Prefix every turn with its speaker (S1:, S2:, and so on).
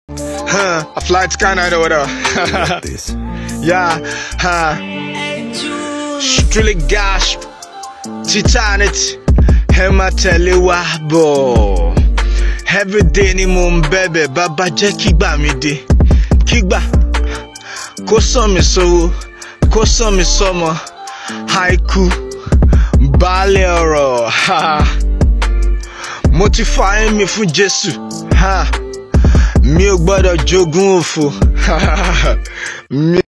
S1: Huh, I fly to Canada with her.
S2: this.
S1: yeah, huh. Strictly gasp. Titanic. Ẹ máa tẹ̀lé wa bọ̀. Everyday ni mo ń bẹ̀bẹ̀ bàbá jẹ́ kígbà mi dé. Kígbà kó sàn mí sówó, kó sàn mí sọ́mọ. Haiku, baálé ọ̀rọ̀. ha. Mo ti fa ẹ̀mí fún Jésù. ha. Mi ò gbọ́dọ̀ jogún òfò. Mi